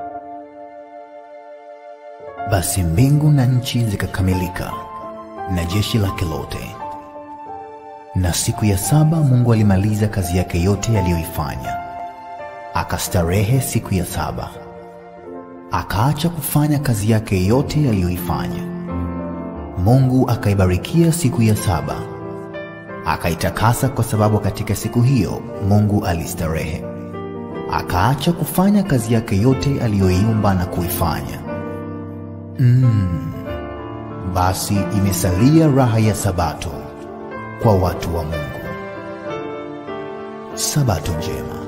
Basi mbingu na nchi zikakamilika na jeshi lake lote. Na siku ya saba Mungu alimaliza kazi yake yote aliyoifanya, akastarehe siku ya saba, akaacha kufanya kazi yake yote aliyoifanya. Mungu akaibarikia siku ya saba, akaitakasa, kwa sababu katika siku hiyo Mungu alistarehe, akaacha kufanya kazi yake yote aliyoiumba na kuifanya. Mm, basi imesalia raha ya Sabato kwa watu wa Mungu. Sabato njema.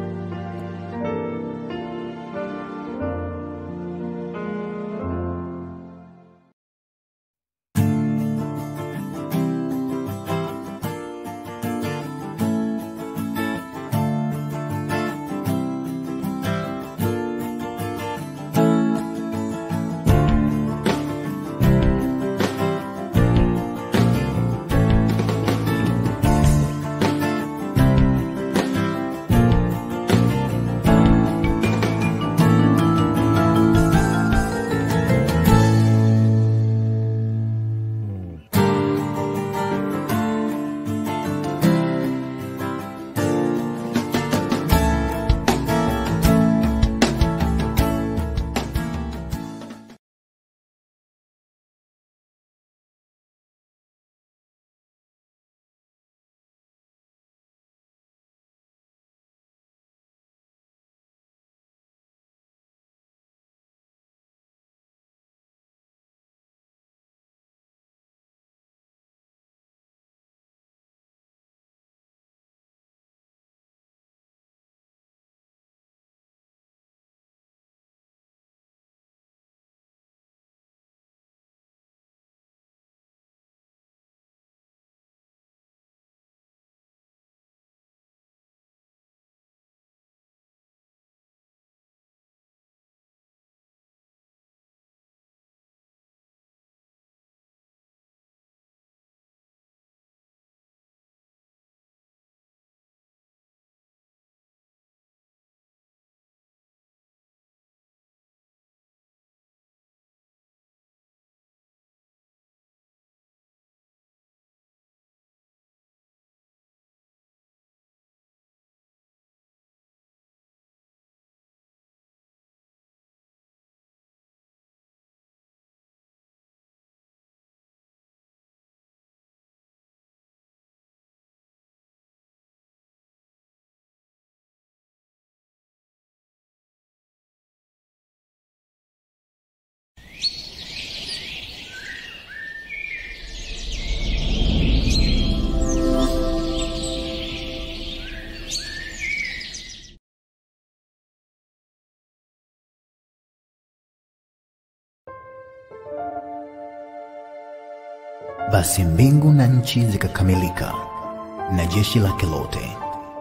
Basi mbingu na nchi zikakamilika na jeshi lake lote.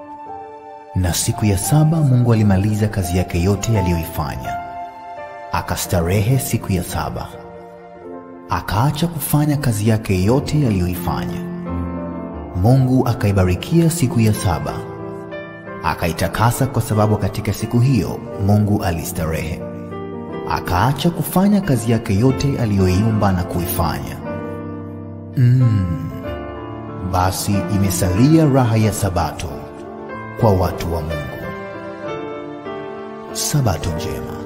Na siku ya saba Mungu alimaliza kazi yake yote aliyoifanya, akastarehe siku ya saba, akaacha kufanya kazi yake yote aliyoifanya. Mungu akaibarikia siku ya saba, akaitakasa, kwa sababu katika siku hiyo Mungu alistarehe, akaacha kufanya kazi yake yote aliyoiumba na kuifanya. Mm, basi imesalia raha ya Sabato kwa watu wa Mungu. Sabato njema.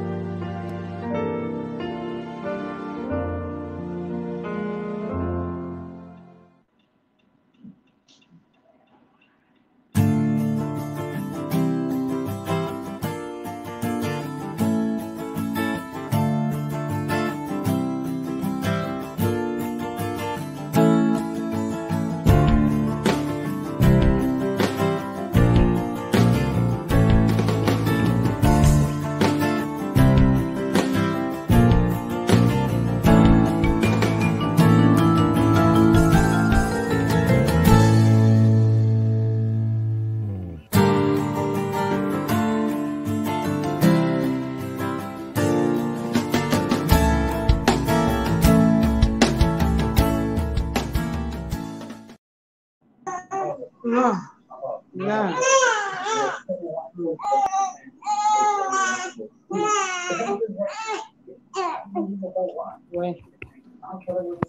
No. No.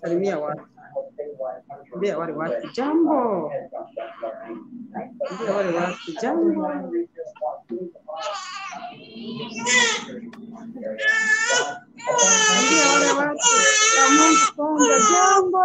salimia watu, ambia wale watu jambo, ambia wale watu jambo. Ambia wale watu wa Mungu kwamba jambo.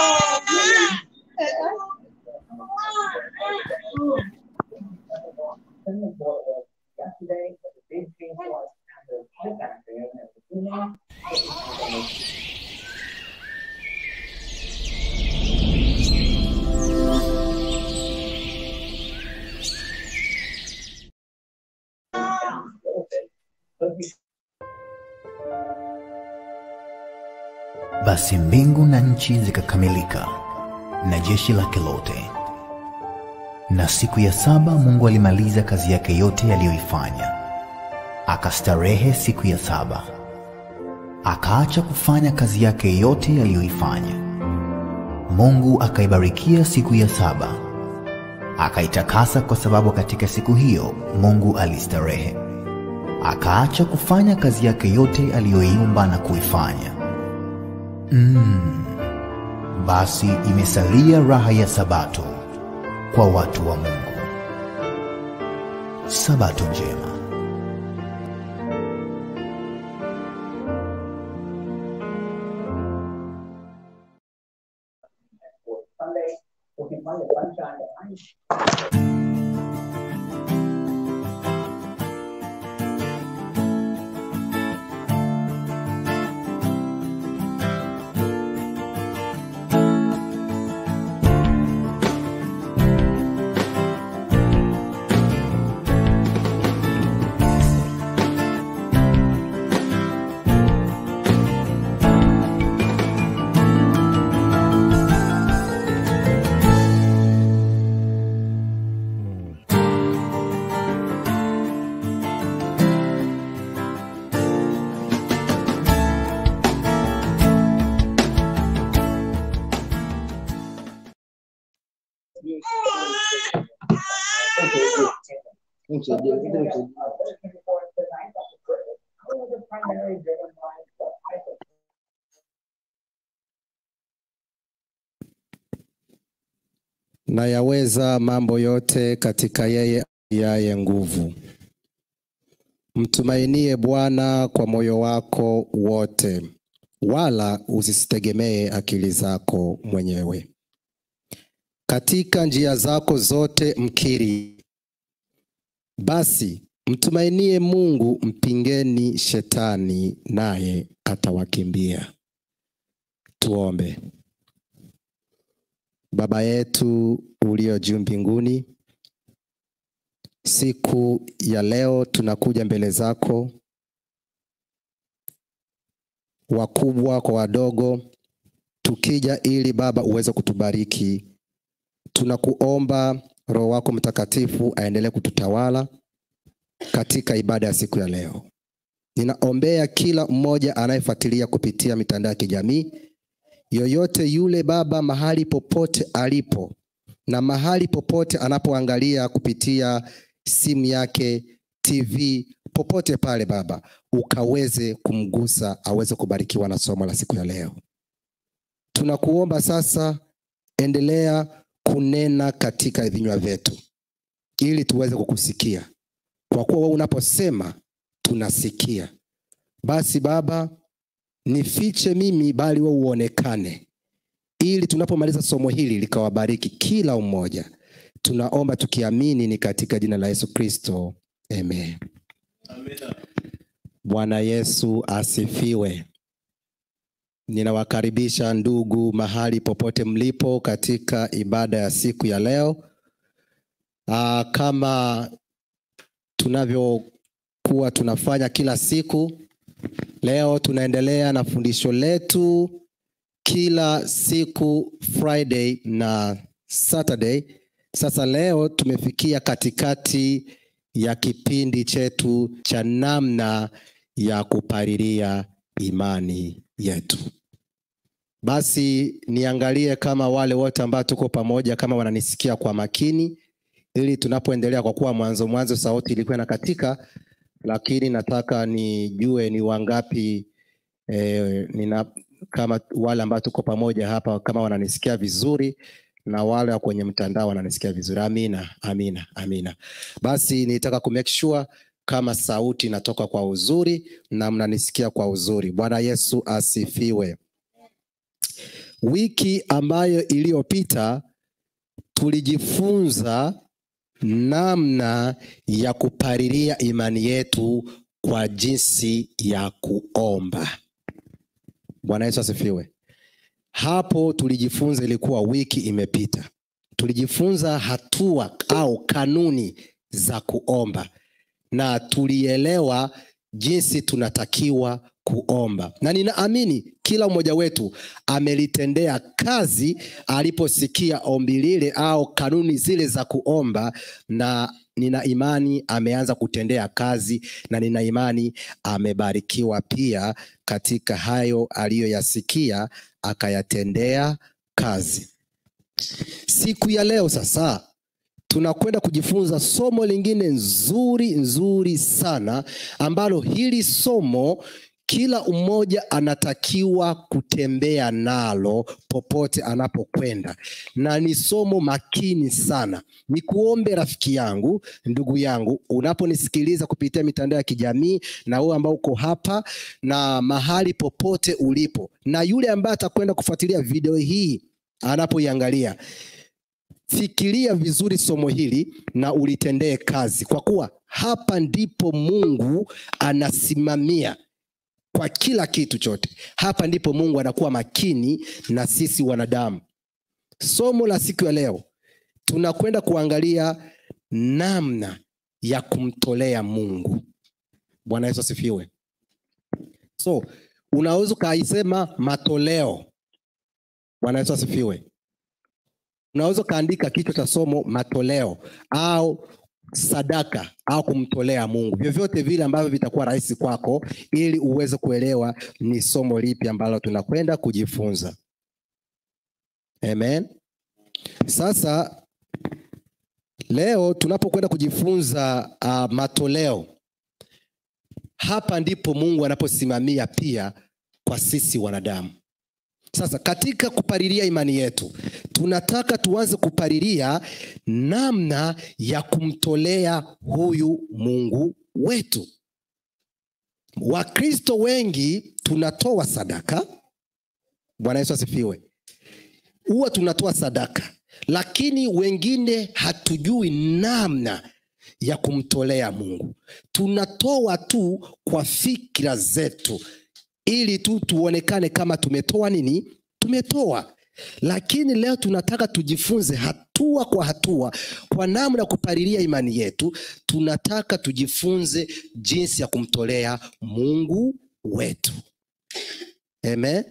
Basi mbingu na nchi zikakamilika na jeshi lake lote. Na siku ya saba Mungu alimaliza kazi yake yote aliyoifanya, akastarehe siku ya saba, akaacha kufanya kazi yake yote aliyoifanya. Mungu akaibarikia siku ya saba, akaitakasa, kwa sababu katika siku hiyo Mungu alistarehe, akaacha kufanya kazi yake yote aliyoiumba na kuifanya. Mm. Basi imesalia raha ya Sabato kwa watu wa Mungu. Sabato njema. na yaweza mambo yote katika yeye yaye nguvu. Mtumainie Bwana kwa moyo wako wote, wala usisitegemee akili zako mwenyewe. Katika njia zako zote mkiri. Basi mtumainie Mungu, mpingeni shetani, naye atawakimbia. Tuombe. Baba yetu ulio juu mbinguni, siku ya leo tunakuja mbele zako, wakubwa kwa wadogo, tukija ili Baba uweze kutubariki. Tunakuomba Roho wako Mtakatifu aendelee kututawala katika ibada ya siku ya leo. Ninaombea kila mmoja anayefuatilia kupitia mitandao ya kijamii yoyote yule Baba, mahali popote alipo na mahali popote anapoangalia kupitia simu yake, TV, popote pale Baba, ukaweze kumgusa aweze kubarikiwa na somo la siku ya leo. Tunakuomba sasa, endelea kunena katika vinywa vyetu ili tuweze kukusikia, kwa kuwa wewe unaposema tunasikia. Basi Baba, nifiche mimi bali wewe uonekane, ili tunapomaliza somo hili likawabariki kila mmoja. Tunaomba tukiamini ni katika jina la Yesu Kristo, amen. Bwana Yesu asifiwe. Ninawakaribisha ndugu mahali popote mlipo katika ibada ya siku ya leo. Aa, kama tunavyokuwa tunafanya kila siku Leo tunaendelea na fundisho letu kila siku Friday na Saturday. Sasa leo tumefikia katikati ya kipindi chetu cha namna ya kupalilia imani yetu. Basi niangalie kama wale wote ambao tuko pamoja kama wananisikia kwa makini, ili tunapoendelea, kwa kuwa mwanzo mwanzo sauti ilikuwa inakatika lakini nataka nijue ni wangapi eh, nina, kama wale ambao tuko pamoja hapa kama wananisikia vizuri na wale wa kwenye mtandao wananisikia vizuri amina amina amina basi nitaka ku make sure kama sauti inatoka kwa uzuri na mnanisikia kwa uzuri bwana yesu asifiwe wiki ambayo iliyopita tulijifunza namna ya kupalilia imani yetu kwa jinsi ya kuomba bwana yesu asifiwe hapo tulijifunza ilikuwa wiki imepita tulijifunza hatua au kanuni za kuomba na tulielewa jinsi tunatakiwa kuomba na ninaamini kila mmoja wetu amelitendea kazi aliposikia ombi lile au kanuni zile za kuomba na nina imani ameanza kutendea kazi na nina imani amebarikiwa pia katika hayo aliyoyasikia akayatendea kazi siku ya leo sasa tunakwenda kujifunza somo lingine nzuri nzuri sana ambalo hili somo kila mmoja anatakiwa kutembea nalo popote anapokwenda na ni somo makini sana ni kuombe rafiki yangu ndugu yangu unaponisikiliza kupitia mitandao ya kijamii na wewe ambao uko hapa na mahali popote ulipo na yule ambaye atakwenda kufuatilia video hii anapoiangalia fikiria vizuri somo hili na ulitendee kazi kwa kuwa hapa ndipo mungu anasimamia kwa kila kitu chote hapa ndipo mungu anakuwa makini na sisi wanadamu somo la siku ya leo tunakwenda kuangalia namna ya kumtolea mungu bwana yesu asifiwe so unaweza ukaisema matoleo bwana yesu asifiwe unaweza ukaandika kichwa cha somo matoleo au sadaka au kumtolea mungu vyovyote vile ambavyo vitakuwa rahisi kwako ili uweze kuelewa ni somo lipi ambalo tunakwenda kujifunza amen sasa leo tunapokwenda kujifunza uh, matoleo hapa ndipo mungu anaposimamia pia kwa sisi wanadamu sasa katika kupalilia imani yetu tunataka tuanze kupalilia namna ya kumtolea huyu mungu wetu wakristo wengi tunatoa sadaka bwana yesu asifiwe huwa tunatoa sadaka lakini wengine hatujui namna ya kumtolea mungu tunatoa tu kwa fikira zetu ili tu tuonekane kama tumetoa nini tumetoa lakini leo tunataka tujifunze hatua kwa hatua kwa namna ya kupalilia imani yetu tunataka tujifunze jinsi ya kumtolea mungu wetu amen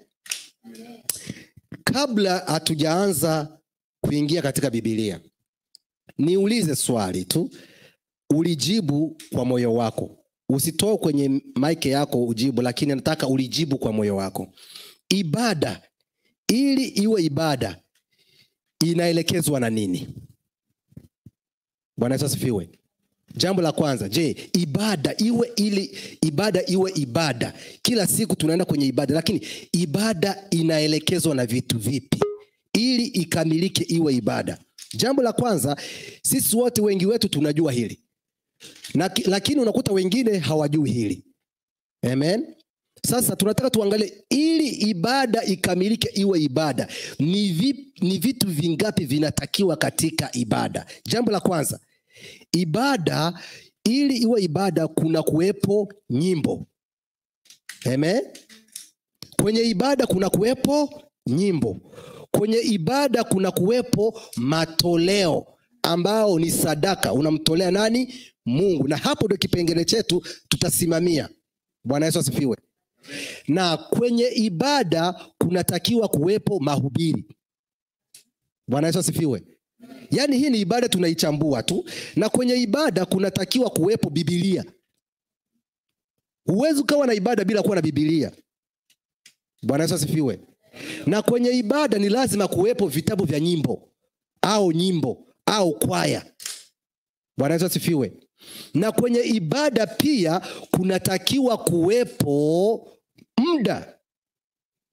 kabla hatujaanza kuingia katika bibilia niulize swali tu ulijibu kwa moyo wako usitoe kwenye maike yako ujibu lakini nataka ulijibu kwa moyo wako ibada ili iwe ibada inaelekezwa na nini bwana yesu asifiwe jambo la kwanza je ibada iwe ili ibada iwe ibada kila siku tunaenda kwenye ibada lakini ibada inaelekezwa na vitu vipi ili ikamilike iwe ibada jambo la kwanza sisi wote wengi wetu tunajua hili na, lakini unakuta wengine hawajui hili amen sasa tunataka tuangalie ili ibada ikamilike iwe ibada ni, vi, ni vitu vingapi vinatakiwa katika ibada jambo la kwanza ibada ili iwe ibada kuna kuwepo nyimbo amen kwenye ibada kuna kuwepo nyimbo kwenye ibada kuna kuwepo matoleo ambao ni sadaka unamtolea nani mungu na hapo ndio kipengele chetu tutasimamia bwana yesu asifiwe na kwenye ibada kunatakiwa kuwepo mahubiri bwana yesu asifiwe yaani hii ni ibada tunaichambua tu na kwenye ibada kunatakiwa kuwepo bibilia huwezi ukawa na ibada bila kuwa na bibilia bwana yesu asifiwe na kwenye ibada ni lazima kuwepo vitabu vya nyimbo au nyimbo au kwaya bwana yesu asifiwe na kwenye ibada pia kunatakiwa kuwepo muda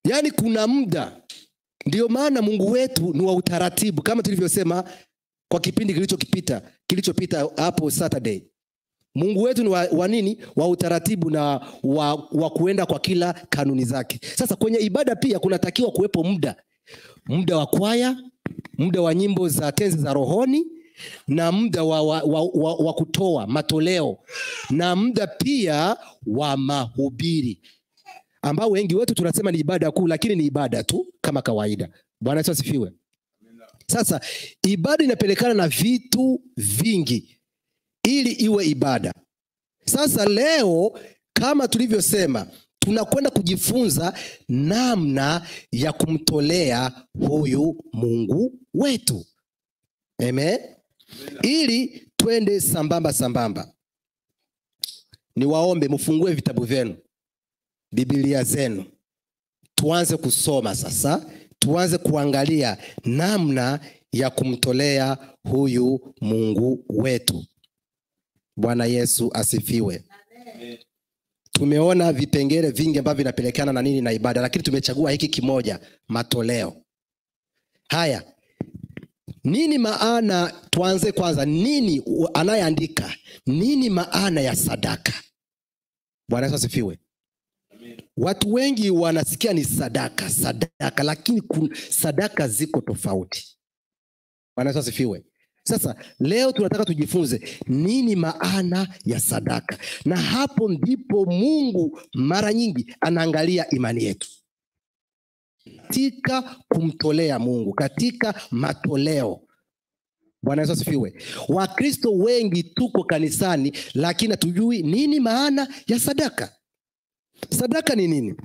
yaani kuna muda ndio maana mungu wetu ni wa utaratibu kama tulivyosema kwa kipindi kilichokipita kilichopita hapo saturday mungu wetu ni wa, wa nini wa utaratibu na wa, wa kuenda kwa kila kanuni zake sasa kwenye ibada pia kunatakiwa kuwepo muda muda wa kwaya muda wa nyimbo za tenzi za rohoni na muda wa, wa, wa, wa, wa kutoa matoleo na muda pia wa mahubiri ambao wengi wetu tunasema ni ibada kuu lakini ni ibada tu kama kawaida bwana yesu asifiwe sasa ibada inapelekana na vitu vingi ili iwe ibada sasa leo kama tulivyosema tunakwenda kujifunza namna ya kumtolea huyu mungu wetu Amen. ili twende sambamba sambamba niwaombe mfungue vitabu vyenu bibilia zenu tuanze kusoma sasa tuanze kuangalia namna ya kumtolea huyu mungu wetu bwana yesu asifiwe tumeona vipengele vingi ambavyo vinapelekana na nini na ibada lakini tumechagua hiki kimoja matoleo haya nini maana tuanze kwanza nini u- anayeandika nini maana ya sadaka bwana yesu asifiwe watu wengi wanasikia ni sadaka sadaka lakini kun, sadaka ziko tofauti bwana yesu asifiwe sasa leo tunataka tujifunze nini maana ya sadaka na hapo ndipo mungu mara nyingi anaangalia imani yetu katika kumtolea mungu katika matoleo bwana yesu asifiwe wakristo wengi tuko kanisani lakini hatujui nini maana ya sadaka sadaka ni nini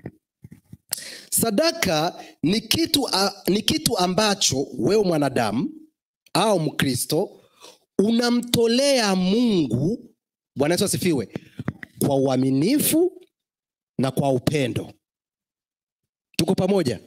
sadaka ni kitu, a, ni kitu ambacho wewe mwanadamu au mkristo unamtolea mungu bwana yesu asifiwe kwa uaminifu na kwa upendo tuko pamoja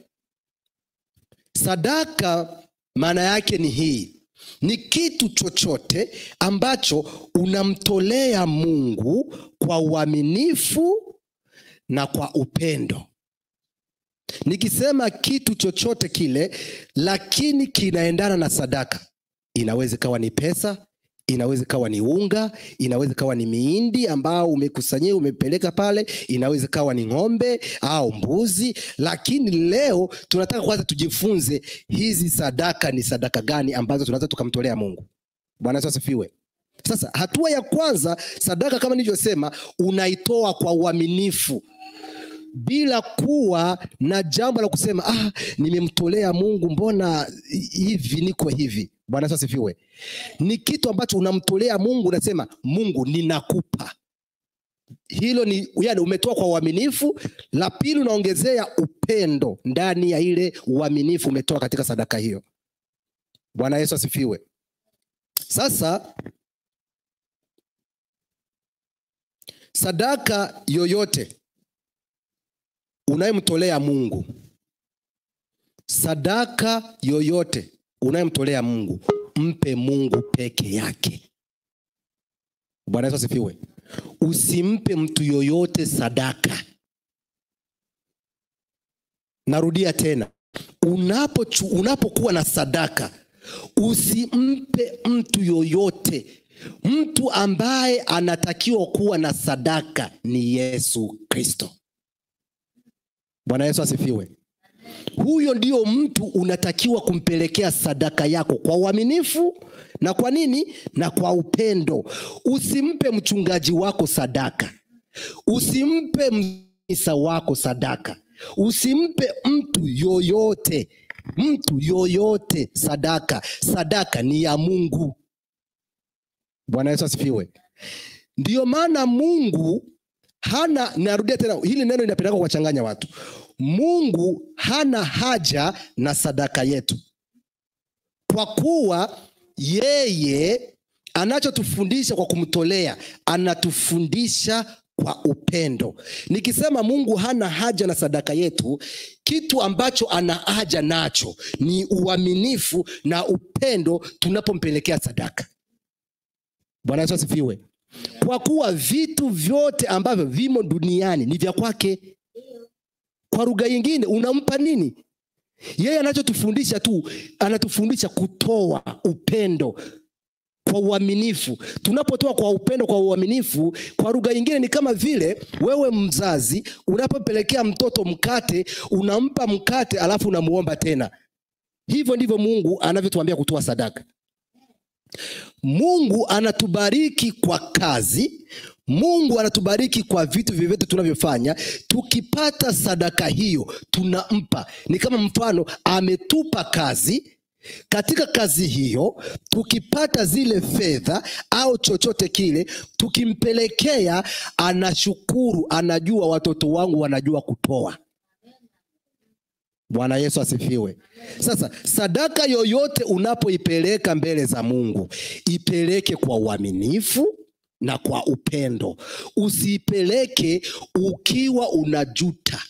sadaka maana yake ni hii ni kitu chochote ambacho unamtolea mungu kwa uaminifu na kwa upendo nikisema kitu chochote kile lakini kinaendana na sadaka inaweza ikawa ni pesa inaweza ikawa ni unga inaweza ikawa ni miindi ambao umekusanyia umepeleka pale inaweza ikawa ni ng'ombe au mbuzi lakini leo tunataka kwanza tujifunze hizi sadaka ni sadaka gani ambazo tunaweza tukamtolea mungu bwana yesu asifiwe sasa hatua ya kwanza sadaka kama nilivyosema unaitoa kwa uaminifu bila kuwa na jambo la kusema ah, nimemtolea mungu mbona hivi niko hivi bwana yesu asifiwe ni kitu ambacho unamtolea mungu unasema mungu ninakupa hilo ni yani umetoa kwa uaminifu la pili unaongezea upendo ndani ya ile uaminifu umetoa katika sadaka hiyo bwana yesu asifiwe sasa sadaka yoyote unayemtolea mungu sadaka yoyote unayemtolea mungu mpe mungu peke yake bwana yesu asifiwe usimpe mtu yoyote sadaka narudia tena unapochu, unapokuwa na sadaka usimpe mtu yoyote mtu ambaye anatakiwa kuwa na sadaka ni yesu kristo bwana yesu asifiwe huyo ndio mtu unatakiwa kumpelekea sadaka yako kwa uaminifu na kwa nini na kwa upendo usimpe mchungaji wako sadaka usimpe misa wako sadaka usimpe mtu yoyote mtu yoyote sadaka sadaka ni ya mungu bwana yesu asifiwe ndiyo maana mungu hana narudia tena hili neno linapendaka kuwachanganya watu mungu hana haja na sadaka yetu kwa kuwa yeye anachotufundisha kwa kumtolea anatufundisha kwa upendo nikisema mungu hana haja na sadaka yetu kitu ambacho ana haja nacho ni uaminifu na upendo tunapompelekea sadaka bwana yesu asifiwe kwa kuwa vitu vyote ambavyo vimo duniani ni vya kwake kwa lugha nyingine unampa nini yeye anachotufundisha tu anatufundisha kutoa upendo kwa uaminifu tunapotoa kwa upendo kwa uaminifu kwa lugha nyingine ni kama vile wewe mzazi unapopelekea mtoto mkate unampa mkate alafu unamuomba tena hivyo ndivyo mungu anavyotuambia kutoa sadaka mungu anatubariki kwa kazi mungu anatubariki kwa vitu vyovyote tunavyofanya tukipata sadaka hiyo tunampa ni kama mfano ametupa kazi katika kazi hiyo tukipata zile fedha au chochote kile tukimpelekea anashukuru anajua watoto wangu wanajua kutoa bwana yesu asifiwe sasa sadaka yoyote unapoipeleka mbele za mungu ipeleke kwa uaminifu na kwa upendo usiipeleke ukiwa unajuta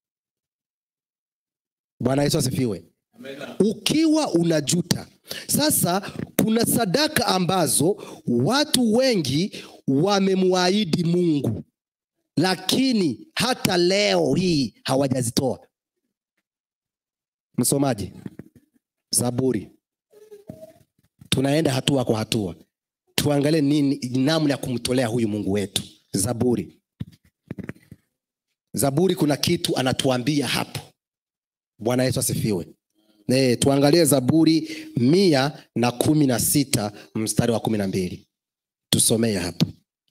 bwana yesu asifiwe ukiwa unajuta sasa kuna sadaka ambazo watu wengi wamemwahidi mungu lakini hata leo hii hawajazitoa msomaji zaburi tunaenda hatua kwa hatua tuangalie nini namna ya kumtolea huyu mungu wetu zaburi zaburi kuna kitu anatuambia hapo bwana yesu asifiwe e, tuangalie zaburi mia na kumi na sita mstari wa kumi na mbili tusomee hapo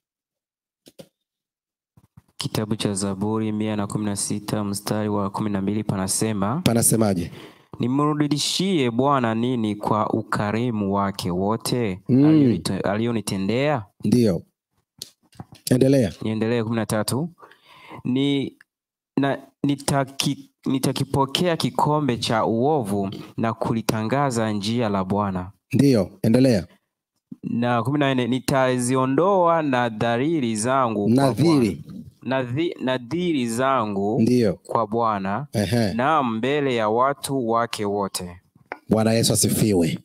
Kitabu cha Zaburi mia na kumi na sita mstari wa kumi na mbili panasema, panasemaje nimrudishie Bwana nini kwa ukarimu wake wote Mm. alionite- alionitendea? ndiyo endelea Niendelee kumi na tatu ni na nitaki, nitakipokea kikombe cha uovu na kulitangaza njia la Bwana. ndiyo endelea Na kumi na nne nitaziondoa nadhariri zangu kwa nadhiri Bwana. Nadhi- nadhiri zangu ndiyo kwa Bwana Ehe. na mbele ya watu wake wote. bwana yesu asifiwe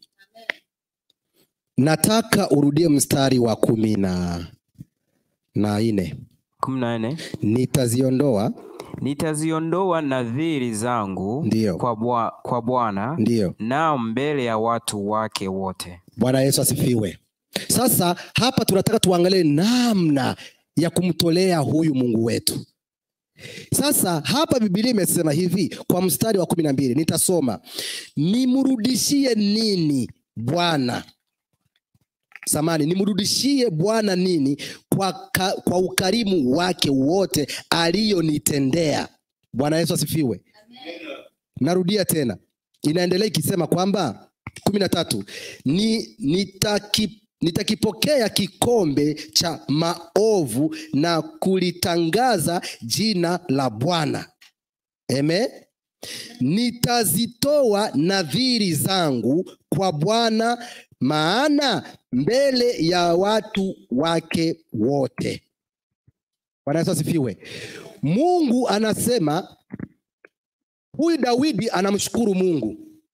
nataka urudie mstari wa kumi na na nne kumi na nne nitaziondoa nitaziondoa nadhiri zangu Ndiyo. kwa Bwa- kwa Bwana ndiyo na mbele ya watu wake wote. bwana yesu asifiwe sasa hapa tunataka tuangalie namna ya kumtolea huyu mungu wetu sasa hapa bibilia imesema hivi kwa mstari wa kumi na mbili nitasoma nimrudishie nini bwana samani nimrudishie bwana nini kwa, ka, kwa ukarimu wake wote aliyonitendea bwana yesu asifiwe narudia tena inaendelea ikisema kwamba kumi na tatu ni nitaki, nitakipokea kikombe cha maovu na kulitangaza jina la bwana eme nitazitoa nadhiri zangu kwa bwana maana mbele ya watu wake wote bwana yesu asifiwe mungu anasema huyu daudi anamshukuru mungu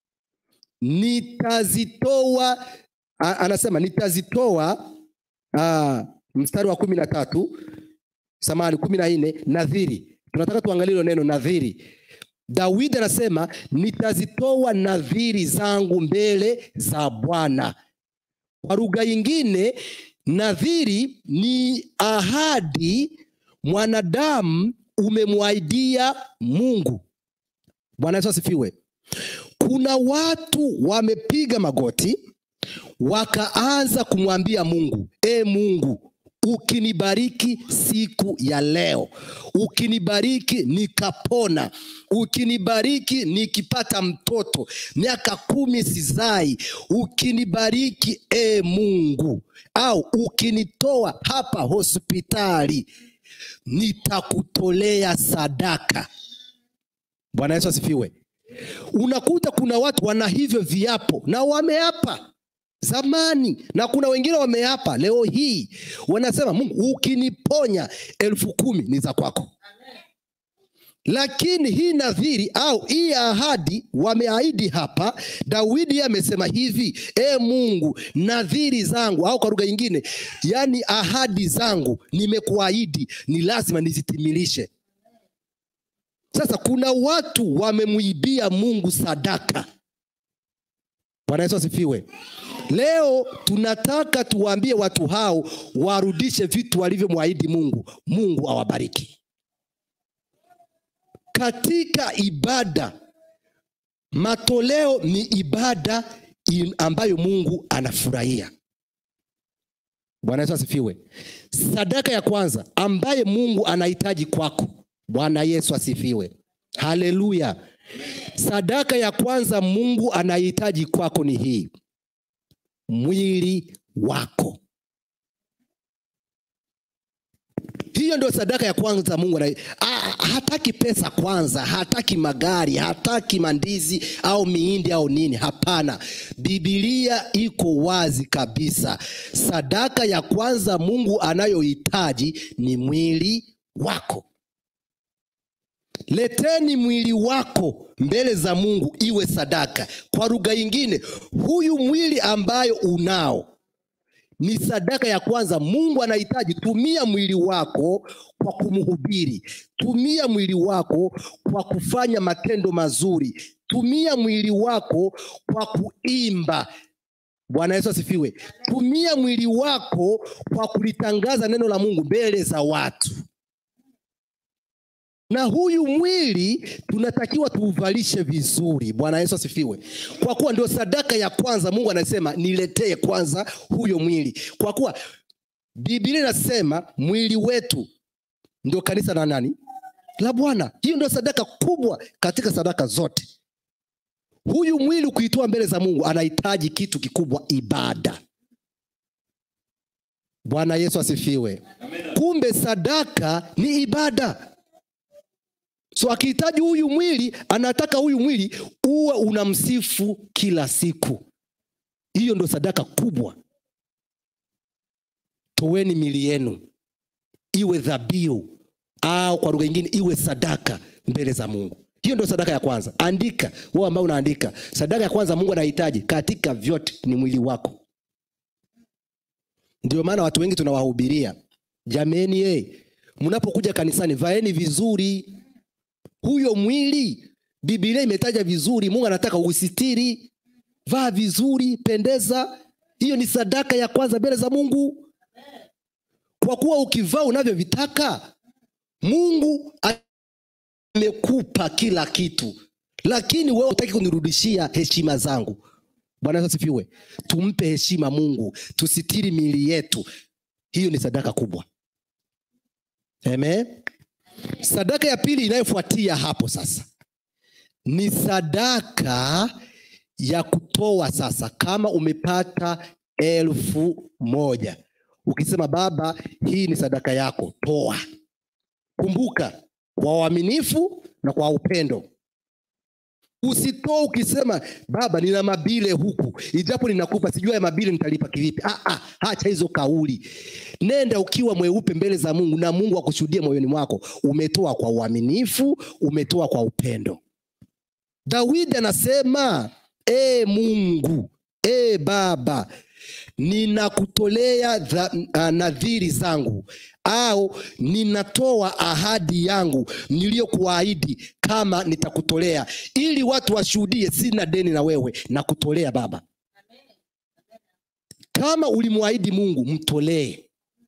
nitazitoa a- anasema nitazitoa ah, mstari wa kumi na tatu samani kumi na nne nadhiri tunataka tuangalie hilo neno nadhiri daudi anasema nitazitoa nadhiri zangu mbele za bwana kwa lugha nyingine nadhiri ni ahadi mwanadamu umemwahidia mungu bwana yesu asifiwe kuna watu wamepiga magoti wakaanza kumwambia mungu e mungu ukinibariki siku ya leo ukinibariki nikapona ukinibariki nikipata mtoto miaka kumi sizai ukinibariki e mungu au ukinitoa hapa hospitali nitakutolea sadaka bwana yesu asifiwe unakuta kuna watu wana hivyo viapo na wameapa zamani na kuna wengine wameapa leo hii wanasema mungu ukiniponya elfu kumi ni za kwako lakini hii nadhiri au hii ahadi wameahidi hapa daudi amesema hivi e mungu nadhiri zangu au kwa lugha nyingine yani ahadi zangu nimekuahidi ni lazima nizitimilishe sasa kuna watu wamemwibia mungu sadaka bwana yesu asifiwe leo tunataka tuwaambie watu hao warudishe vitu walivyomwahidi mungu mungu awabariki katika ibada matoleo ni ibada in- ambayo mungu anafurahia bwana yesu asifiwe sadaka ya kwanza ambaye mungu anahitaji kwako bwana yesu asifiwe haleluya sadaka ya kwanza mungu anahitaji kwako ni hii mwili wako hiyo ndio sadaka ya kwanza mungu ana, ah, hataki pesa kwanza hataki magari hataki mandizi au miindi au nini hapana bibilia iko wazi kabisa sadaka ya kwanza mungu anayohitaji ni mwili wako leteni mwili wako mbele za mungu iwe sadaka kwa lugha ingine huyu mwili ambayo unao ni sadaka ya kwanza mungu anahitaji tumia mwili wako kwa kumhubiri tumia mwili wako kwa kufanya matendo mazuri tumia mwili wako kwa kuimba bwana yesu asifiwe tumia mwili wako kwa kulitangaza neno la mungu mbele za watu na huyu mwili tunatakiwa tuuvalishe vizuri bwana yesu asifiwe kwa kuwa ndio sadaka ya kwanza mungu anasema niletee kwanza huyo mwili kwa kuwa biblia inasema mwili wetu ndio kanisa la nani la bwana hiyo ndio sadaka kubwa katika sadaka zote huyu mwili kuitoa mbele za mungu anahitaji kitu kikubwa ibada bwana yesu asifiwe kumbe sadaka ni ibada so akihitaji huyu mwili anataka huyu mwili uwe unamsifu kila siku hiyo ndo sadaka kubwa toweni mili yenu iwe dhabihu au kwa lugha ingine iwe sadaka mbele za mungu hiyo ndio sadaka ya kwanza andika wewe ambao unaandika sadaka ya kwanza mungu anahitaji katika vyote ni mwili wako ndio maana watu wengi tunawahubiria jameni e mnapokuja kanisani vaeni vizuri huyo mwili bibilia imetaja vizuri mungu anataka usitiri vaa vizuri pendeza hiyo ni sadaka ya kwanza mbele za mungu kwa kuwa ukivaa unavyovitaka mungu amekupa kila kitu lakini wewe utaki kunirudishia heshima zangu bwana yesu asifiwe tumpe heshima mungu tusitiri miili yetu hiyo ni sadaka kubwa amen sadaka ya pili inayofuatia hapo sasa ni sadaka ya kutoa sasa kama umepata elfu moja ukisema baba hii ni sadaka yako toa kumbuka kwa uaminifu na kwa upendo usitoe ukisema baba nina mabile huku ijapo ninakupa sijua ya mabile nitalipa kivipi ah, ah, hacha hizo kauli nenda ukiwa mweupe mbele za mungu na mungu akushuhudia moyoni mwako umetoa kwa uaminifu umetoa kwa upendo dawidi anasema e mungu e baba ninakutolea dha- ah, nadhiri zangu au ninatoa ahadi yangu niliyokuahidi kama nitakutolea ili watu washuhudie sina deni na wewe na kutolea baba kama ulimwahidi mungu mtolee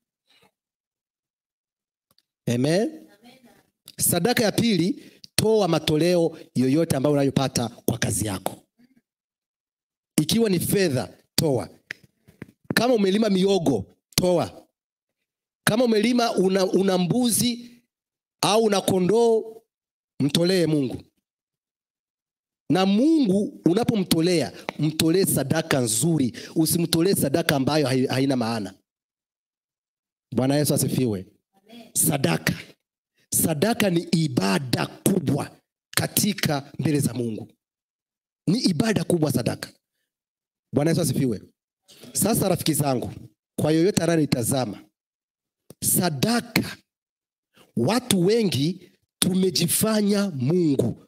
amen sadaka ya pili toa matoleo yoyote ambayo unayopata kwa kazi yako ikiwa ni fedha toa kama umelima miogo toa kama umelima una, una mbuzi au una kondoo mtolee mungu na mungu unapomtolea mtolee sadaka nzuri usimtolee sadaka ambayo hai- haina maana bwana yesu asifiwe sadaka sadaka ni ibada kubwa katika mbele za mungu ni ibada kubwa sadaka bwana yesu asifiwe sasa rafiki zangu kwa yoyote anayenitazama sadaka watu wengi tumejifanya mungu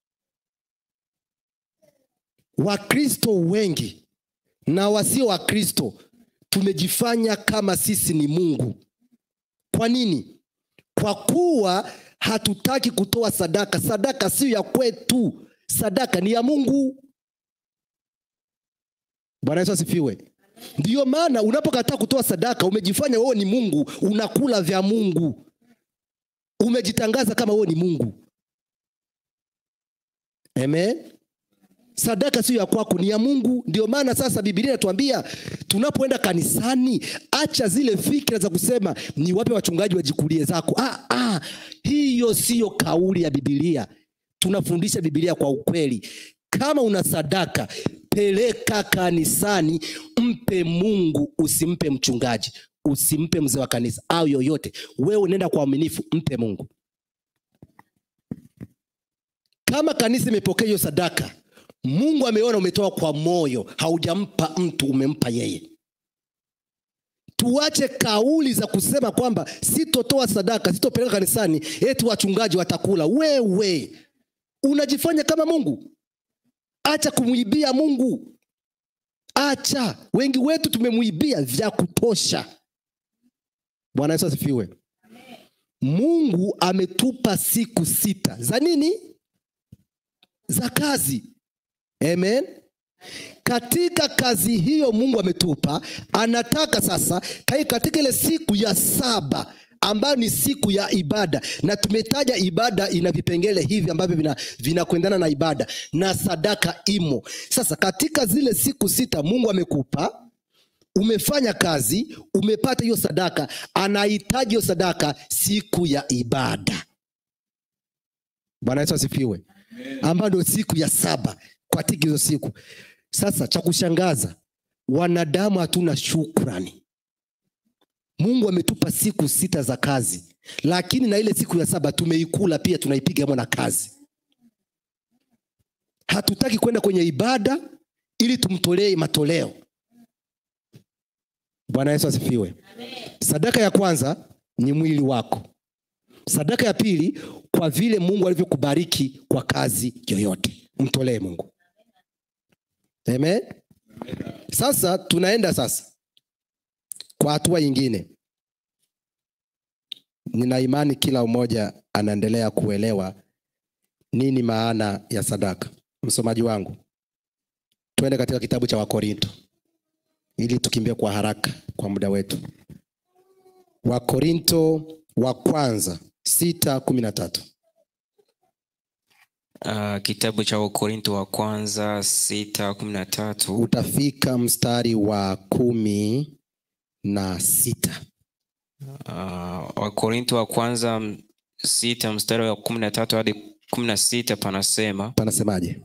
wakristo wengi na wasio wakristo tumejifanya kama sisi ni mungu kwa nini kwa kuwa hatutaki kutoa sadaka sadaka sio ya kwetu sadaka ni ya mungu bwana yesu asifiwe ndiyo maana unapokataa kutoa sadaka umejifanya wewe ni mungu unakula vya mungu umejitangaza kama wewe ni mungu amen sadaka sio ya kwako ni ya mungu ndio maana sasa bibilia inatuambia tunapoenda kanisani acha zile fikira za kusema ni wape wachungaji wajikulie zako ah, ah, hiyo siyo kauli ya bibilia tunafundisha bibilia kwa ukweli kama una sadaka peleka kanisani mpe mungu usimpe mchungaji usimpe mzee wa kanisa au yoyote wewe nenda kwa uaminifu mpe mungu kama kanisa imepokea hiyo sadaka mungu ameona umetoa kwa moyo haujampa mtu umempa yeye tuache kauli za kusema kwamba sitotoa sadaka sitopeleka kanisani eti wachungaji watakula wewe unajifanya kama mungu acha kumwibia mungu acha wengi wetu tumemwibia vya kutosha bwana yesu asifiwe mungu ametupa siku sita za nini za kazi amen katika kazi hiyo mungu ametupa anataka sasa kai katika ile siku ya saba ambayo ni siku ya ibada na tumetaja ibada ina vipengele hivi ambavyo vina- vinakwendana na ibada na sadaka imo sasa katika zile siku sita mungu amekupa umefanya kazi umepata hiyo sadaka anahitaji hiyo sadaka siku ya ibada bwana yesu asifiwe ambayo ndio siku ya saba katika hizo siku sasa cha kushangaza wanadamu hatuna shukrani mungu ametupa siku sita za kazi lakini na ile siku ya saba tumeikula pia tunaipiga mwana kazi hatutaki kwenda kwenye ibada ili tumtolee matoleo bwana yesu asifiwe sadaka ya kwanza ni mwili wako sadaka ya pili kwa vile mungu alivyokubariki kwa kazi yoyote mtolee mungu amen sasa tunaenda sasa kwa hatua nyingine nina imani kila mmoja anaendelea kuelewa nini maana ya sadaka msomaji wangu twende katika kitabu cha wakorinto ili tukimbie kwa haraka kwa muda wetu wakorinto wa kwanza sita kumi na tatu Uh, kitabu cha wakorinto wa kwanza sita kumi na tatu utafika mstari wa kumi na sita uh, wakorinto wa kwanza m- sita mstari wa kumi na tatu hadi kumi na sita panasema panasemaje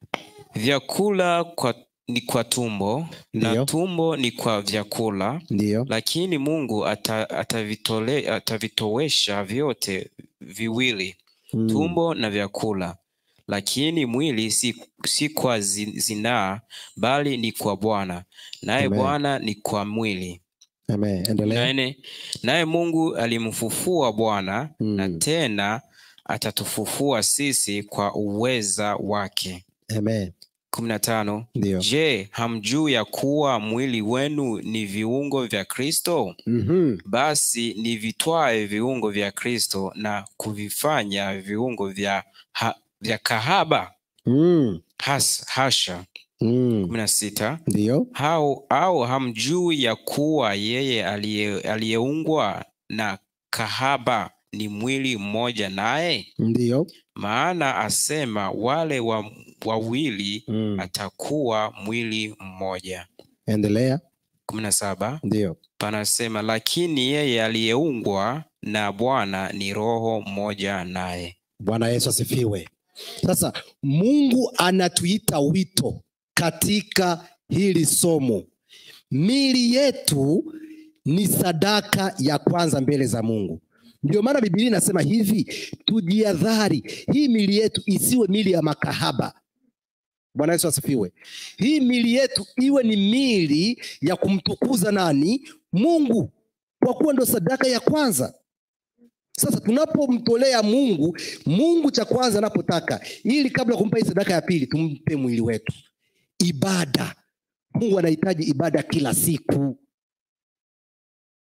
vyakula kwa, ni kwa tumbo Ndiyo. na tumbo ni kwa vyakula ndiyo lakini mungu ata, atavitole, atavitowesha vyote viwili Mm. tumbo na vyakula lakini mwili si, si kwa zi- zinaa bali ni kwa bwana naye Amen. bwana ni kwa mwili Amen. endelea Nane, naye mungu alimfufua bwana Mm. na tena atatufufua sisi kwa uweza wake Amen. kumi na tano ndiyo je hamjuu ya kuwa mwili wenu ni viungo vya kristo Mhm. basi ni vitwae viungo vya kristo na kuvifanya viungo vya, ha, vya kahaba Mm. Has, hasha Mm. kumi na sita ndiyo au, au hamjui ya kuwa yeye aliye- aliyeungwa na kahaba ni mwili mmoja naye ndiyo maana asema wale wa, wawili Mm. atakuwa mwili mmoja endelea kumi na saba ndiyo panasema lakini yeye aliyeungwa na bwana ni roho mmoja naye bwana yesu asifiwe sasa mungu anatuita wito katika hili somo mili yetu ni sadaka ya kwanza mbele za mungu ndio maana bibilia inasema hivi tujiadhari hii mili yetu isiwe mili ya makahaba bwana yesu asifiwe hii mili yetu iwe ni mili ya kumtukuza nani mungu kwa kuwa ndo sadaka ya kwanza sasa tunapomtolea mungu mungu cha kwanza anapotaka ili kabla ya kumpa hii sadaka ya pili tumpe mwili wetu ibada mungu anahitaji ibada kila siku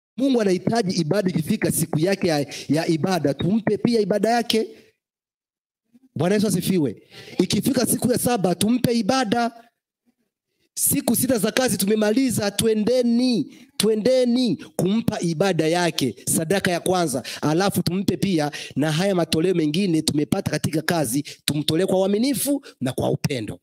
mungu anahitaji ibada ikifika siku yake ya, ya ibada tumpe pia ibada yake bwana yesu asifiwe ikifika siku ya saba tumpe ibada siku sita za kazi tumemaliza twendeni twendeni kumpa ibada yake sadaka ya kwanza alafu tumpe pia na haya matoleo mengine tumepata katika kazi tumtolee kwa uaminifu na kwa upendo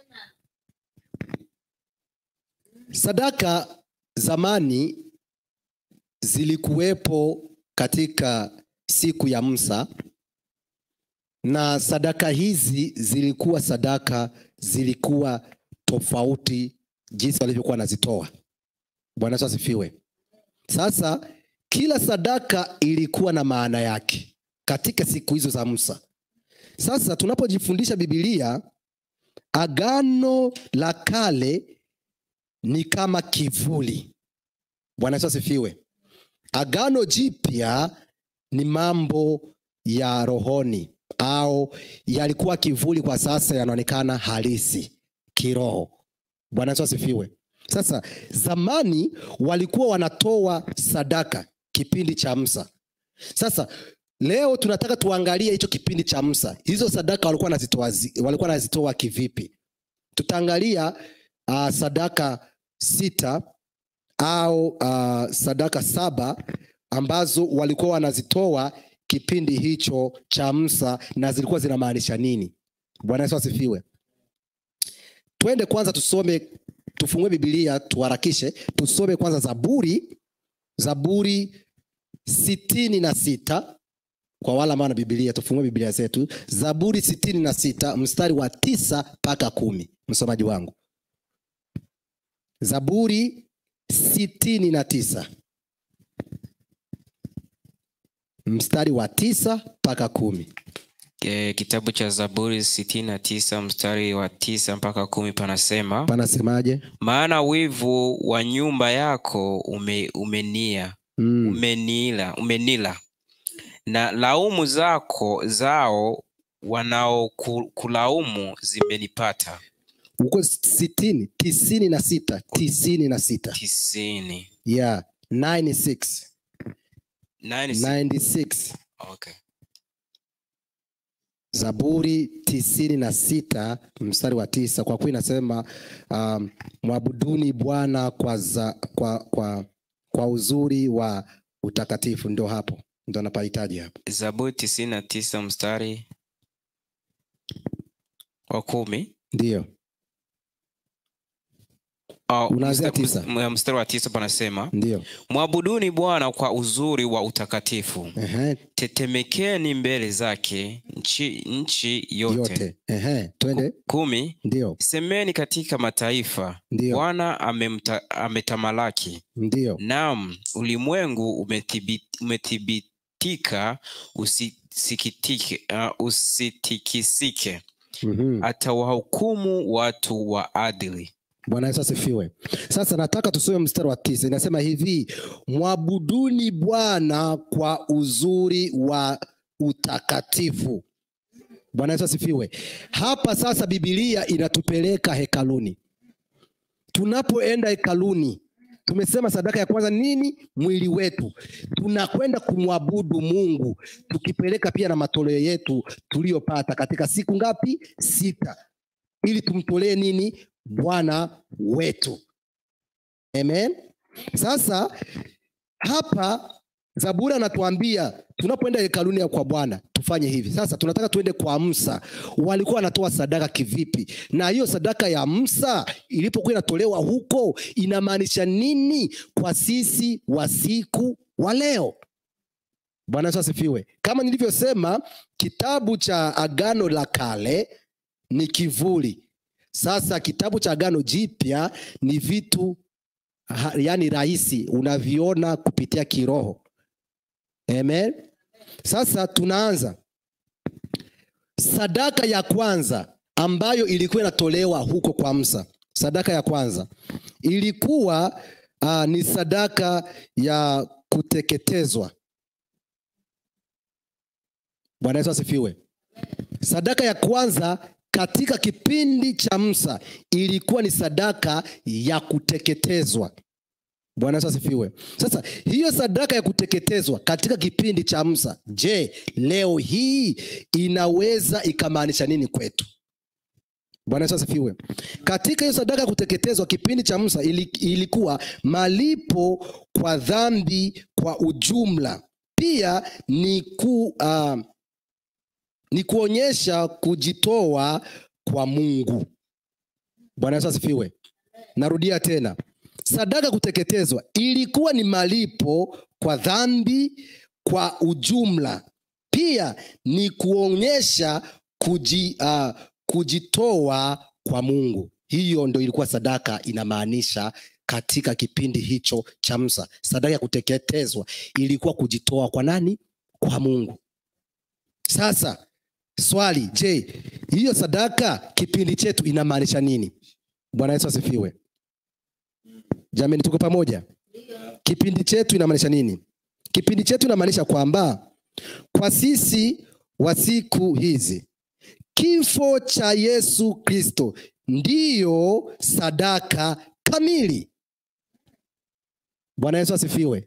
sadaka zamani zilikuwepo katika siku ya msa na sadaka hizi zilikuwa sadaka zilikuwa tofauti jinsi walivyokuwa wanazitoa bwana yesu asifiwe sasa kila sadaka ilikuwa na maana yake katika siku hizo za musa sasa tunapojifundisha bibilia agano la kale ni kama kivuli bwana yesu asifiwe agano jipya ni mambo ya rohoni au yalikuwa kivuli kwa sasa yanaonekana halisi kiroho bwana yesu asifiwe sasa zamani walikuwa wanatoa sadaka kipindi cha msa sasa leo tunataka tuangalie hicho kipindi cha msa hizo sadaka walikuwa wanazitoa zi- walikuwa wanazitoa kivipi tutaangalia uh, sadaka sita au uh, sadaka saba ambazo walikuwa wanazitoa kipindi hicho cha msa na zilikuwa zinamaanisha nini bwana yesu asifiwe twende kwanza tusome tufungue bibilia tuharakishe tusome kwanza zaburi zaburi sitini na sita kwa wale ambao na bibilia tufungue bibilia zetu zaburi sitini na sita mstari wa tisa mpaka kumi msomaji wangu zaburi sitini na tisa mstari wa tisa mpaka kumi e, kitabu cha zaburi sitini na tisa mstari wa tisa mpaka kumi panasema panasemaje maana wivu wa nyumba yako ume, umenia mm. umenila umenila na laumu zako zao wanaokulaumu zimenipata uko sitini tisini na sita tisini na sita tisini yeah 96 Nine si- 96 okay. zaburi tisini na sita mstari wa tisa kwa kuwa inasema um, mwabuduni bwana kwa, za, kwa, kwa, kwa uzuri wa utakatifu ndio hapo ndo anapahitaji hapo zaburi tisini na tisa mstari wa kumi ndio Oh, Unaanzia msta- tisa. ms- mstari wa tisa panasema ndio mwabuduni bwana kwa uzuri wa utakatifu Ehe, tetemekeni mbele zake nchi, nchi yote, yote Ehe, twende kumi ndio semeni katika mataifa Ndio. bwana amemta- ametamalaki ndio naam ulimwengu umethibit- umethibitika usisikitike uh, usitikisike Mhm. atawahukumu watu wa adili bwana yesu asifiwe sasa nataka tusome mstari wa tisa inasema hivi mwabuduni bwana kwa uzuri wa utakatifu bwana yesu asifiwe hapa sasa bibilia inatupeleka hekaluni tunapoenda hekaluni tumesema sadaka ya kwanza nini mwili wetu tunakwenda kumwabudu mungu tukipeleka pia na matoleo yetu tuliyopata katika siku ngapi sita ili tumtolee nini bwana wetu amen sasa hapa zaburi anatuambia tunapoenda hekaluni ya kwa bwana tufanye hivi sasa tunataka tuende kwa msa walikuwa wanatoa sadaka kivipi na hiyo sadaka ya msa ilipokuwa inatolewa huko inamaanisha nini kwa sisi wa siku wa leo bwana yesu asifiwe kama nilivyosema kitabu cha agano la kale ni kivuli sasa kitabu cha agano jipya ni vitu ha, yani rahisi unaviona kupitia kiroho amen sasa tunaanza sadaka ya kwanza ambayo ilikuwa inatolewa huko kwa msa sadaka ya kwanza ilikuwa uh, ni sadaka ya kuteketezwa bwana yesu asifiwe sadaka ya kwanza katika kipindi cha msa ilikuwa ni sadaka ya kuteketezwa bwana yesu asifiwe sasa hiyo sadaka ya kuteketezwa katika kipindi cha msa je leo hii inaweza ikamaanisha nini kwetu bwana yesu asifiwe katika hiyo sadaka ya kuteketezwa kipindi cha musa ili, ilikuwa malipo kwa dhambi kwa ujumla pia ni ku uh, ni kuonyesha kujitoa kwa mungu bwana yesu asifiwe narudia tena sadaka kuteketezwa ilikuwa ni malipo kwa dhambi kwa ujumla pia ni kuonyesha kuji, uh, kujitoa kwa mungu hiyo ndo ilikuwa sadaka inamaanisha katika kipindi hicho cha msa sadaka ya kuteketezwa ilikuwa kujitoa kwa nani kwa mungu sasa swali je hiyo sadaka kipindi chetu inamaanisha nini bwana yesu asifiwe jamani tuko pamoja kipindi chetu inamaanisha nini kipindi chetu inamaanisha kwamba kwa sisi wa siku hizi kifo cha yesu kristo ndiyo sadaka kamili bwana yesu asifiwe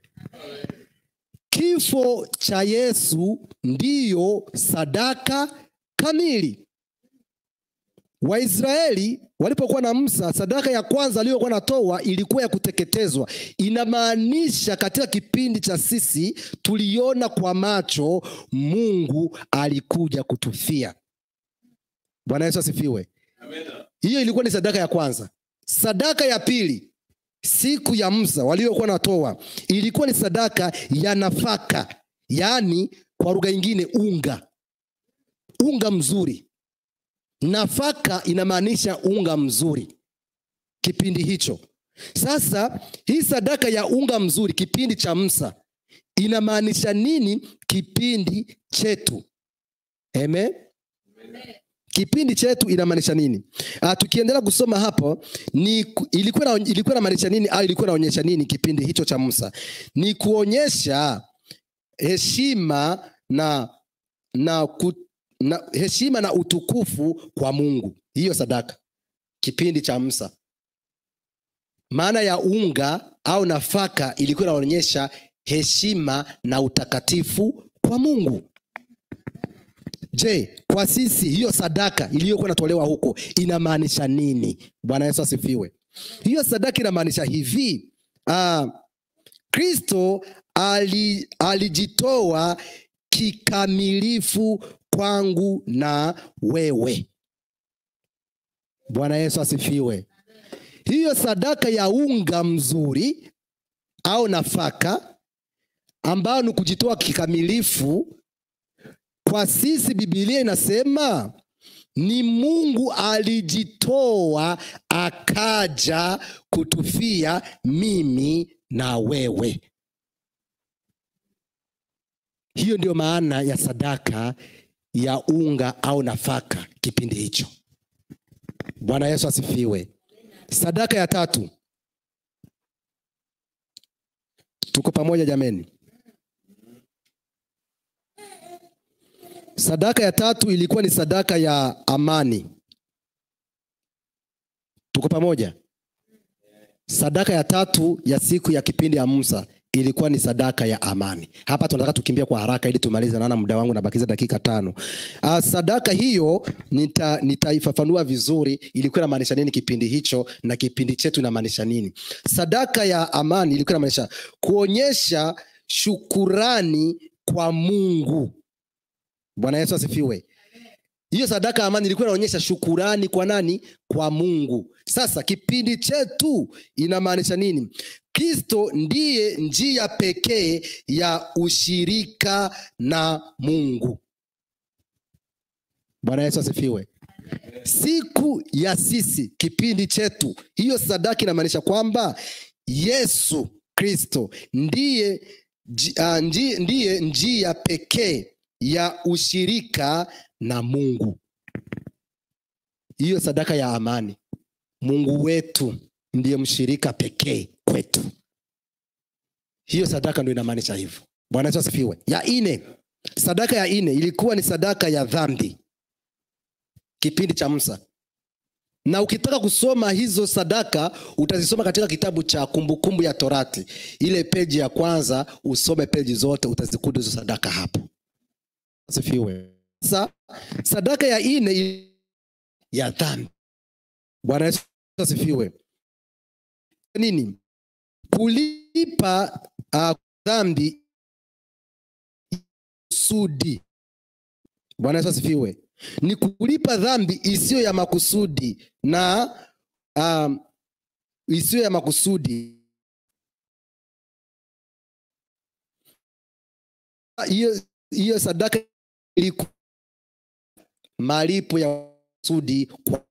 kifo cha yesu ndiyo sadaka kamili waisraeli walipokuwa na msa sadaka ya kwanza aliyokuwa natoa ilikuwa ya kuteketezwa inamaanisha katika kipindi cha sisi tuliona kwa macho mungu alikuja kutufia bwana yesu asifiwe hiyo ilikuwa ni sadaka ya kwanza sadaka ya pili siku ya msa waliokuwa natoa ilikuwa ni sadaka ya nafaka yaani kwa lugha ingine unga unga mzuri nafaka inamaanisha unga mzuri kipindi hicho sasa hii sadaka ya unga mzuri kipindi cha msa inamaanisha nini kipindi chetu Amen? kipindi chetu inamaanisha nini uh, tukiendelea kusoma hapo ni ku- ilikuwa na, ilikuwa inamaanisha nini au ilikuwa inaonyesha nini kipindi hicho cha musa ni kuonyesha heshima na na, ku, na heshima na utukufu kwa mungu hiyo sadaka kipindi cha musa maana ya unga au nafaka ilikuwa inaonyesha heshima na utakatifu kwa mungu je kwa sisi hiyo sadaka iliyokuwa inatolewa huko inamaanisha nini bwana yesu asifiwe hiyo sadaka inamaanisha hivi uh, kristo ali, alijitoa kikamilifu kwangu na wewe bwana yesu asifiwe hiyo sadaka ya unga mzuri au nafaka ambayo ni kujitoa kikamilifu kwa sisi bibilia inasema ni mungu alijitoa akaja kutufia mimi na wewe hiyo ndio maana ya sadaka ya unga au nafaka kipindi hicho bwana yesu asifiwe sadaka ya tatu tuko pamoja jameni sadaka ya tatu ilikuwa ni sadaka ya amani tuko pamoja sadaka ya tatu ya siku ya kipindi ya musa ilikuwa ni sadaka ya amani hapa tunataka tukimbia kwa haraka ili tumalize naona muda wangu nabakiza dakika tano uh, sadaka hiyo nita- nitaifafanua vizuri ilikuwa inamaanisha nini kipindi hicho na kipindi chetu inamaanisha nini sadaka ya amani ilikuwa inamaanisha kuonyesha shukurani kwa mungu bwana yesu asifiwe hiyo sadaka ya amani ilikuwa inaonyesha shukurani kwa nani kwa mungu sasa kipindi chetu inamaanisha nini kristo ndiye njia pekee ya ushirika na mungu bwana yesu asifiwe siku ya sisi kipindi chetu hiyo sadaka inamaanisha kwamba yesu kristo ndiye, ji- ah, ndi- ndiye njia pekee ya ushirika na mungu hiyo sadaka ya amani mungu wetu ndiye mshirika pekee kwetu hiyo sadaka ndo inamaanisha hivyo bwana yesu asifiwe ya ine sadaka ya ine ilikuwa ni sadaka ya dhambi kipindi cha musa na ukitaka kusoma hizo sadaka utazisoma katika kitabu cha kumbukumbu ya torati ile peji ya kwanza usome peji zote utazikuta hizo sadaka hapo asifiwe sasa sadaka ya ine i- ya dhambi bwana yesu asifiwe nini kulipa uh, dhambi kusudi bwana yesu asifiwe ni kulipa dhambi isiyo ya makusudi na um, isiyo ya makusudi hiyo hiyo sadaka iliku malipo ya kusudi kwa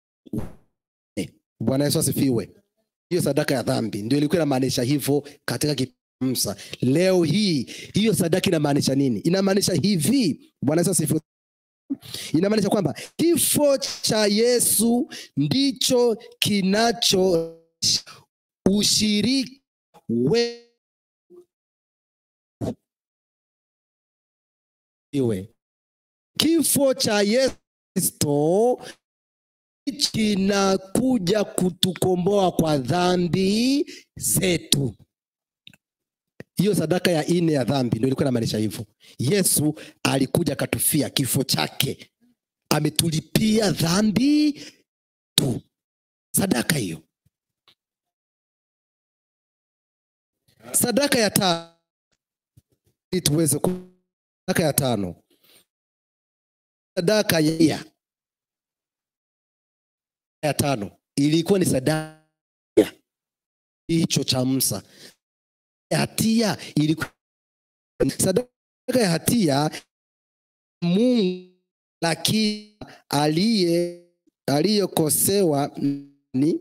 bwana yesu asifiwe hiyo sadaka ya dhambi ndio ilikuwa inamaanisha hivyo katika kimsa leo hii hiyo sadaka inamaanisha nini inamaanisha hivi bwana yesu asifiwe inamaanisha kwamba kifo cha yesu ndicho kinacho ushiriki we iwe kifo cha yesu kristo kinakuja kutukomboa kwa dhambi zetu hiyo sadaka ya ine ya dhambi ndio ilikuwa inamaanisha hivyo yesu alikuja akatufia kifo chake ametulipia dhambi tu sadaka hiyo sadaka ya tano ili tuweze ku- sadaka ya tano sadaka ya ya tano ilikuwa ni sadaka hicho cha msa ya hatia ilikuwa sadaka ya hatia mungu lakini aliye aliyekosewa ni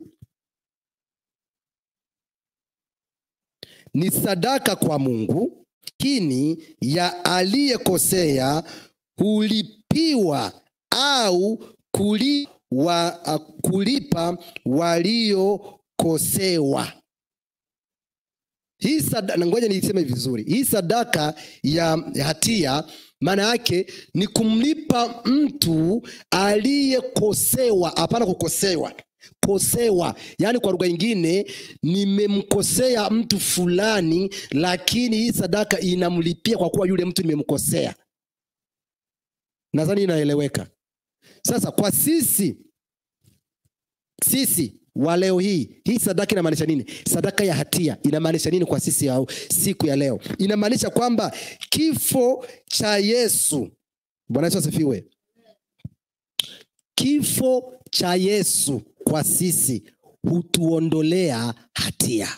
ni sadaka kwa mungu lakini ya aliyekosea hulipiwa au kuli, wa, uh, kulipa waliokosewa hii sadaka, na ngoja niiseme vizuri hii sadaka ya hatia maana yake ni kumlipa mtu aliyekosewa hapana kukosewa kosewa yaani kwa lugha ingine nimemkosea mtu fulani lakini hii sadaka inamlipia kwa kuwa yule mtu nimemkosea nadhani inaeleweka sasa kwa sisi sisi wa leo hii hii sadaka inamaanisha nini sadaka ya hatia inamaanisha nini kwa sisi ya siku ya leo inamaanisha kwamba kifo cha yesu bwana yesu asifiwe kifo cha yesu kwa sisi hutuondolea hatia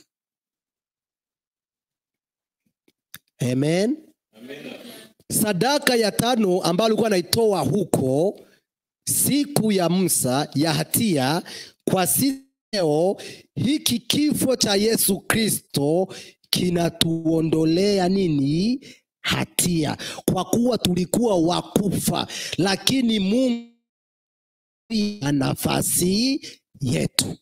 amen, sadaka ya tano ambayo alikuwa anaitoa huko siku ya msa ya hatia kwa sisi leo hiki kifo cha yesu kristo kinatuondolea nini hatia kwa kuwa tulikuwa wakufa lakini mungu na nafasi yetu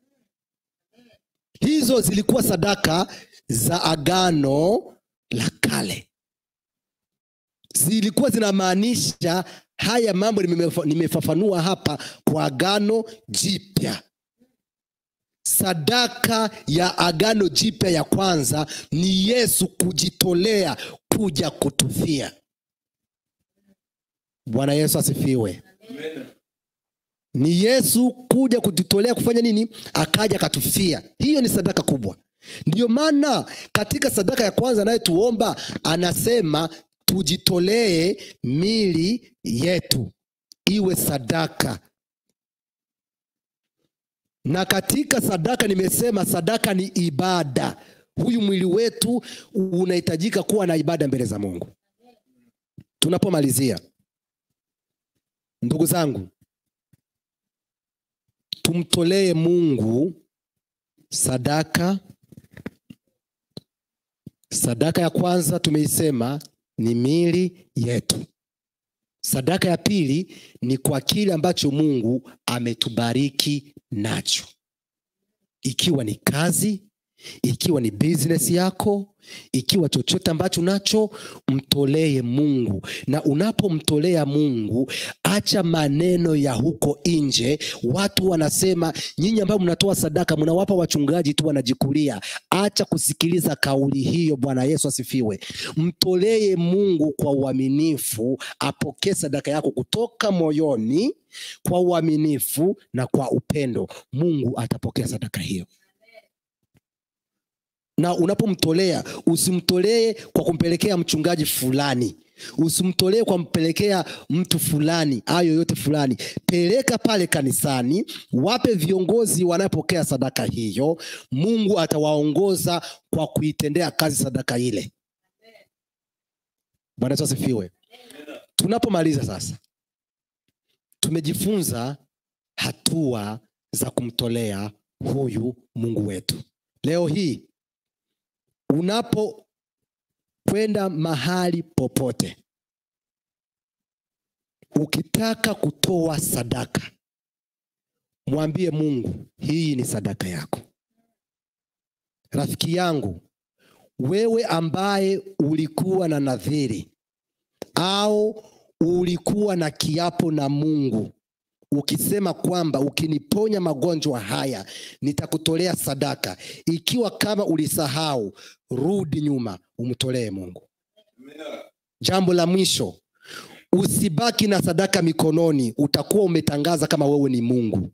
hizo zilikuwa sadaka za agano la kale zilikuwa zinamaanisha haya mambo nimefa- nimefafanua hapa kwa agano jipya sadaka ya agano jipya ya kwanza ni yesu kujitolea kuja kutufia bwana yesu asifiwe ni yesu kuja kujitolea kufanya nini akaja akatufia hiyo ni sadaka kubwa ndiyo maana katika sadaka ya kwanza anayetuomba anasema tujitolee mili yetu iwe sadaka na katika sadaka nimesema sadaka ni ibada huyu mwili wetu unahitajika kuwa na ibada mbele za mungu tunapomalizia ndugu zangu tumtolee mungu sadaka sadaka ya kwanza tumeisema ni mili yetu sadaka ya pili ni kwa kile ambacho mungu ametubariki nacho ikiwa ni kazi ikiwa ni business yako ikiwa chochote ambacho nacho mtolee mungu na unapomtolea mungu acha maneno ya huko nje watu wanasema nyinyi ambao mnatoa sadaka mnawapa wachungaji tu wanajikulia acha kusikiliza kauli hiyo bwana yesu asifiwe mtolee mungu kwa uaminifu apokee sadaka yako kutoka moyoni kwa uaminifu na kwa upendo mungu atapokea sadaka hiyo na unapomtolea usimtolee kwa kumpelekea mchungaji fulani usimtolee kwa kumpelekea mtu fulani ayo yoyote fulani peleka pale kanisani wape viongozi wanayopokea sadaka hiyo mungu atawaongoza kwa kuitendea kazi sadaka ile bwana yesu asifiwe tunapomaliza sasa tumejifunza hatua za kumtolea huyu mungu wetu leo hii unapokwenda mahali popote ukitaka kutoa sadaka mwambie mungu hii ni sadaka yako rafiki yangu wewe ambaye ulikuwa na nadhiri au ulikuwa na kiapo na mungu ukisema kwamba ukiniponya magonjwa haya nitakutolea sadaka ikiwa kama ulisahau rudi nyuma umtolee mungu jambo la mwisho usibaki na sadaka mikononi utakuwa umetangaza kama wewe ni mungu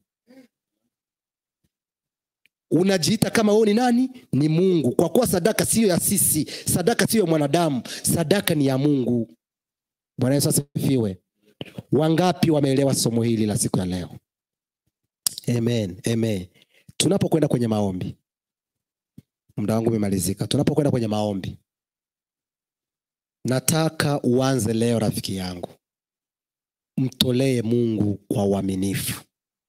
unajiita kama wewe ni nani ni mungu kwa kuwa sadaka siyo ya sisi sadaka siyo ya mwanadamu sadaka ni ya mungu bwana yesu asifiwe wangapi wameelewa somo hili la siku ya leo amen amen tunapokwenda kwenye maombi muda wangu umemalizika tunapokwenda kwenye maombi nataka uanze leo rafiki yangu mtolee mungu kwa uaminifu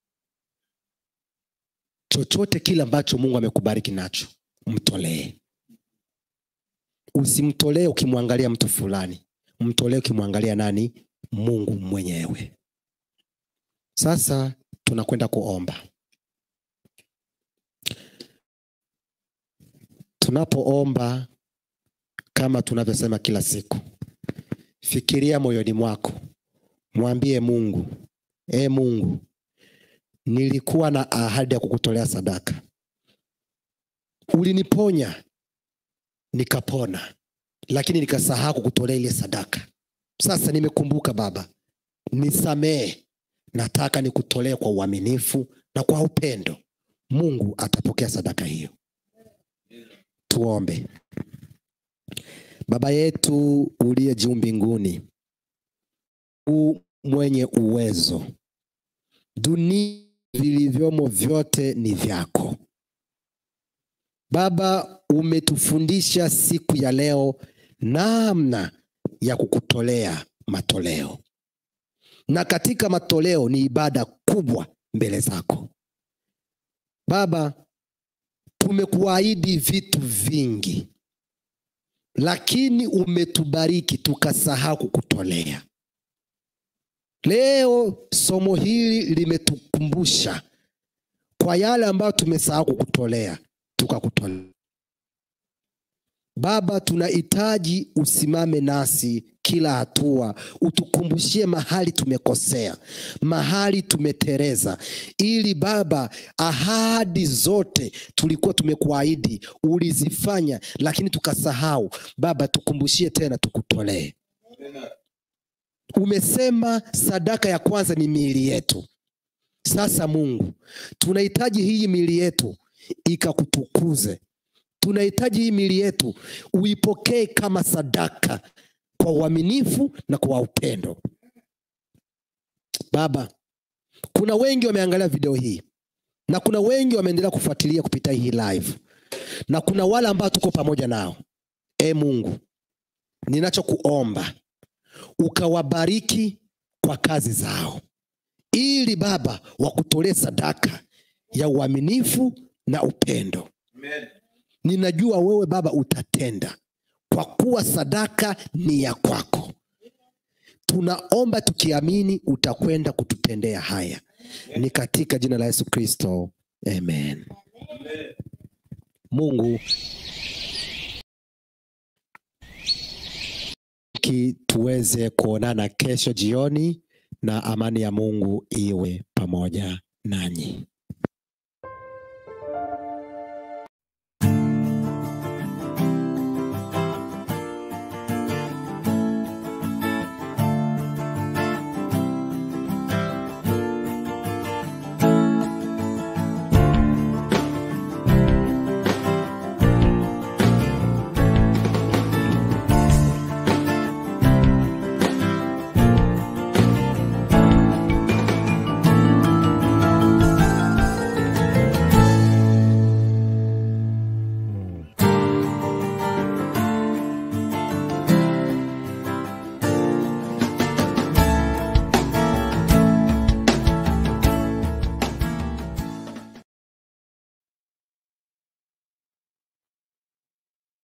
chochote kile ambacho mungu amekubariki nacho mtolee usimtolee ukimwangalia mtu fulani mtolee ukimwangalia nani mungu mwenyewe sasa tunakwenda kuomba tunapoomba kama tunavyosema kila siku fikiria moyoni mwako mwambie mungu e mungu nilikuwa na ahadi ya kukutolea sadaka uliniponya nikapona lakini nikasahau kukutolea ile sadaka sasa nimekumbuka baba nisamehe nataka nikutolee kwa uaminifu na kwa upendo mungu atapokea sadaka hiyo tuombe baba yetu uliye juu mbinguni u mwenye uwezo dunia vilivyomo vyote ni vyako baba umetufundisha siku ya leo namna ya kukutolea matoleo na katika matoleo ni ibada kubwa mbele zako baba tumekuahidi vitu vingi lakini umetubariki tukasahau kukutolea leo somo hili limetukumbusha kwa yale ambayo tumesahau kukutolea tukakutolea baba tunahitaji usimame nasi kila hatua utukumbushie mahali tumekosea mahali tumetereza ili baba ahadi zote tulikuwa tumekuahidi ulizifanya lakini tukasahau baba tukumbushie tena tukutolee umesema sadaka ya kwanza ni miili yetu sasa mungu tunahitaji hii miili yetu ikakutukuze tunahitaji hii miili yetu uipokee kama sadaka kwa uaminifu na kwa upendo baba kuna wengi wameangalia video hii na kuna wengi wameendelea kufuatilia kupitia hii live na kuna wale ambao tuko pamoja nao e mungu ninachokuomba ukawabariki kwa kazi zao ili baba wakutolee sadaka ya uaminifu na upendo Amen. ninajua wewe baba utatenda kwa kuwa sadaka ni ya kwako tunaomba tukiamini utakwenda kututendea haya ni katika jina la yesu kristo amen Amen. Mungu ki tuweze kuonana kesho jioni, na amani ya Mungu iwe pamoja nanyi.